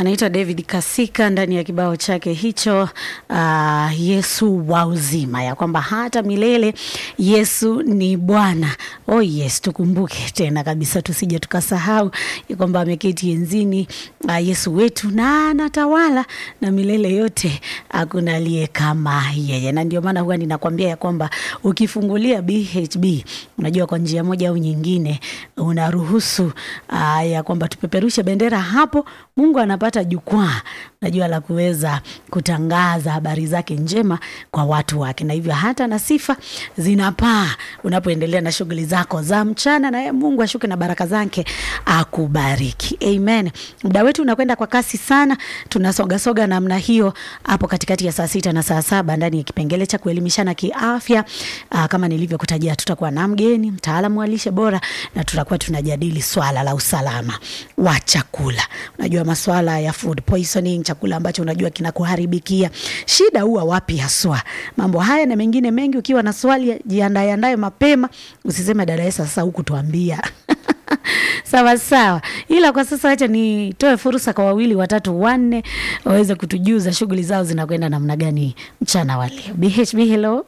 anaitwa David Kasika ndani ya kibao chake hicho uh, Yesu wa uzima, ya kwamba hata milele Yesu ni Bwana. Oh yes, tukumbuke tena kabisa, tusije tukasahau ya kwamba ameketi enzini uh, Yesu wetu na anatawala na milele yote, hakuna aliye kama yeye, na ndio maana huwa ninakwambia ya kwamba ukifungulia BHB, unajua kwa njia moja au nyingine unaruhusu uh, ya kwamba tupeperushe bendera hapo, Mungu anapata jukwaa najua la kuweza kutangaza habari zake njema kwa watu wake, na hivyo hata na sifa zinapaa unapoendelea na shughuli zako za mchana, na yeye Mungu ashuke na baraka zake akubariki. Amen. Muda wetu unakwenda kwa kasi sana, tunasogasoga namna hiyo hapo katikati ya saa sita na saa saba ndani ya kipengele cha kuelimishana kiafya. Aa, kama nilivyokutajia, tutakuwa na mgeni mtaalamu wa lishe bora na tutakuwa tunajadili swala la usalama wa chakula. Unajua maswala ya food poisoning, chakula ambacho unajua kinakuharibikia, shida huwa wapi haswa? Mambo haya na mengine mengi, ukiwa na swali jiandae andae mapema, usiseme dada Esa sasa huku tuambia sawa sawa, ila kwa sasa acha nitoe fursa kwa wawili watatu wanne waweze kutujuza shughuli zao zinakwenda namna gani mchana wa leo. BHB, hello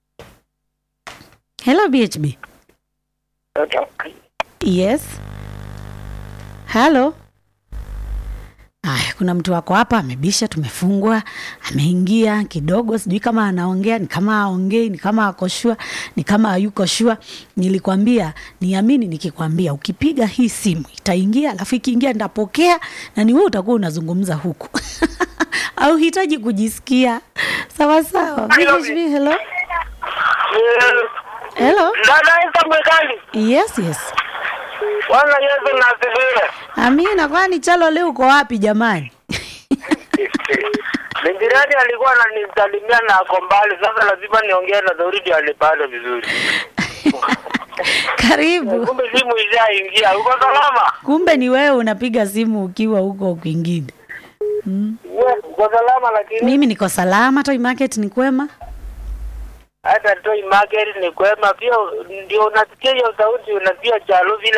hello BHB. Yes. Halo. Aya, kuna mtu wako hapa amebisha, tumefungwa, ameingia kidogo, sijui kama anaongea, ni kama aongei, ni kama ako shua, ni kama hayuko shua. Nilikwambia niamini nikikwambia, ukipiga hii simu itaingia, alafu ikiingia nitapokea, na ni wewe utakuwa unazungumza huku au hitaji kujisikia sawa sawa. BHB, hello hello. Dada Esa Mwekali, Yes, yes. Bwana Yesu na asifiwe. Amina, kwani Chalo leo uko wapi jamani? Ni jirani alikuwa ananisalimia na ako mbali, sasa lazima niongee na Daudi alipale vizuri. Karibu. Kumbe simu ishaingia. Uko salama? Kumbe ni wewe unapiga simu ukiwa huko kwingine. We, uko salama lakini Mimi niko salama, Toy Market ni kwema. hata Toi Market ni kwema pia, ndio unasikia hiyo sauti, unasikia chalo vile